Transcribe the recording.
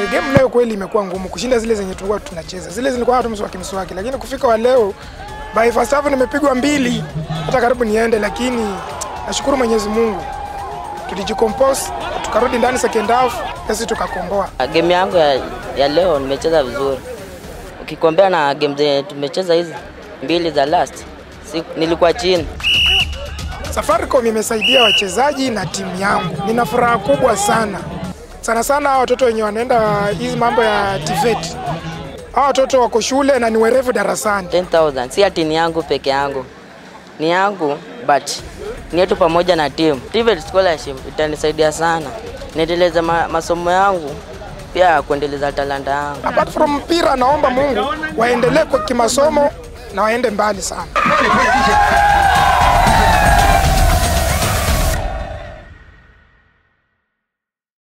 The game leo kweli imekuwa ngumu kushinda zile zenye tulikuwa tunacheza. Zile zilikuwa tu mswaki mswaki, lakini kufika wa leo by first half nimepigwa mbili, hata karibu niende, lakini nashukuru Mwenyezi Mungu tulijicompose, tukarudi ndani second half, sisi tukakomboa. Game yangu ya, ya leo nimecheza vizuri ukikombea na game zenye tumecheza hizi mbili za last si, nilikuwa chini. Safaricom imesaidia wachezaji na timu yangu, nina furaha kubwa sana sana sana. Hawa watoto wenye wanaenda hizi mambo ya TVET, hawa watoto wako shule na ni werevu darasani. 10,000 si ati ni yangu peke yangu, ni yangu but ni yetu pamoja na timu. TVET scholarship itanisaidia sana niendeleze ma, masomo yangu pia kuendeleza talanta yangu. Apart from mpira, naomba Mungu waendelee kwa kimasomo na waende mbali sana.